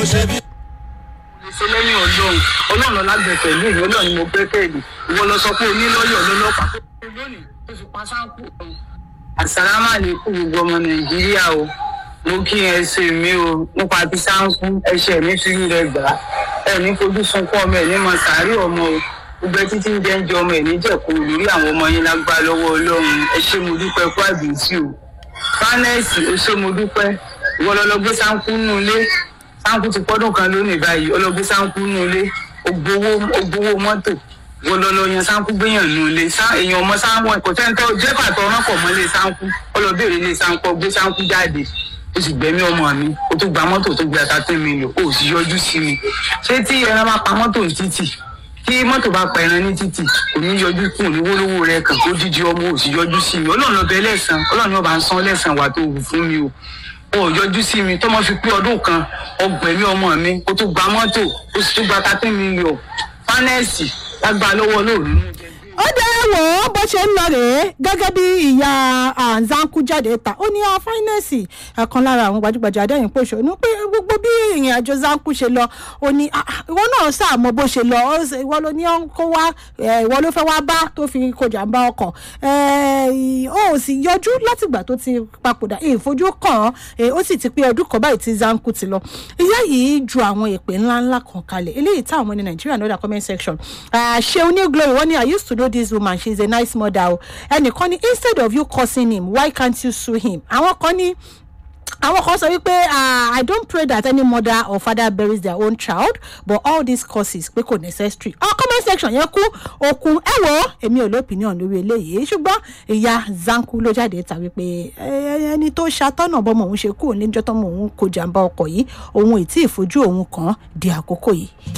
ṣe lẹ́yìn ọlọ́run ọlọ́run lágbẹ̀fẹ̀ ní ìlú ọlọ́run ni mo gbẹ́kẹ̀lé ìwọ lọ sọ pé onílọ́yọ̀ lọ́lọ́pàá tó kú lónìí tó fi pa sáńkù kan. àsàlámà lè kú gbogbo ọmọ nàìjíríà o mo kí ẹ ṣe mí o nípa ti sáńkù ẹṣẹ mi fi ń rẹ gbà á ẹ ní fojú sunkún ọmọ ẹ ní mọ sàárì ọmọ o gbogbo ẹtí tí ń jẹ́ ń jẹ ọmọ ẹ ní jẹ̀kú lórí àwọn ọmọ yín lágbá lọ́wọ́ ọlọ́run ẹ ṣé mo dúpẹ́ kú àbíyèsí o fánẹ́ẹ̀sì ẹ ṣé mo dúpẹ́ ìwọ lọ lọ gbé sáńkù nù ilé sáńkù ti pọ́dún kan lónìí báyìí ọlọ́gbé sáńkù nù ilé ògbówó ògbówó mọ́tò wọlọlọ yan sáńkù gbéyàn nù ilé sá èèyàn ọmọ sáńkù ẹ̀kọ́ tẹ́ńtẹ́ jẹ́ pàtó ọ̀rán pọ̀ mọ́ ilé sáńkù ọlọ́bẹ̀rẹ̀ ilé sáńkù gbé sáńkù jáde ó sì gbẹ̀mí ọmọ mi ó tó gba mọ́tò tó gbé ata tẹ́ mi lò ó sì yọjú sí mi ṣé tí ẹran bá pa mọ́tò ní títì tí mọ́tò bá pa ẹran ní títì kò ní yọjú kù ní wólówó rẹ kàn kó dídí ọmọ ò sì yọjú sí mi ọlọ́run ọbẹ̀ lẹ́sàn ọlọ́run ọba ń san lẹ́sàn wà tó wù fún mi o ó yọjú sí mi tọmọ fi pé ọdún kan ọgbẹ̀mí ọmọ mi kó tó gba mọ́tò ó sì tún gba thirteen million fánẹ́ẹ̀sì lágbá lọ́wọ́ lóòrùn ó dẹ́ wò ó bó ṣe ń lọ rèé gẹ́gẹ́ bí ìyá àǹzánkú jáde ta ó ní fáínẹ́ẹ̀sì ẹ̀kan lára àwọn gbajúgbajà adẹ́yìn pòṣónú pé gbogbo bí ìrìn àjò zánkú ṣe lọ ó ní "Ah, ah, ìwọ náà sàmọ bó ṣe lọ ó ṣe- ìwọ ló ní ó ń kó wá eh, ìwọ ló fẹ́ wá bá tó fi kó jàǹbá ọkọ̀ Eh, ó sì yọjú látìgbà tó ti papòdà ìfojú kàn án eh, ó sì ti pé ọdún kan báyìí tí zánkú ti lọ ìyá yìí ju àwọn èpè ńláńlá kan kalẹ̀ eléyìí táwọn ní nàìjíríà lọ́dà comment section Ah, ṣeun ní glory wọ́n ní i used to know this woman she is a nice mother o ẹnìkan ní instead of you cursing him why can't you sue him àwọn kan ní àwọn kan sọ wípé ah, i don't pray that any mother or father buries their own child but all these causes pé kò necessary ọ comment section yẹn kú okun ẹ wo èmi ò lópinion lórí eléyìí ṣùgbọ́n ìyá zanku ló jáde ta wípé "Eh, ẹni tó ṣàtọ́nà bọ́mọ òun ṣe kúrò níjọ́ tọ́mọ òun kò jàǹbá ọkọ̀ yìí òun ì tí ì fojú òun kàn án di àkókò yìí.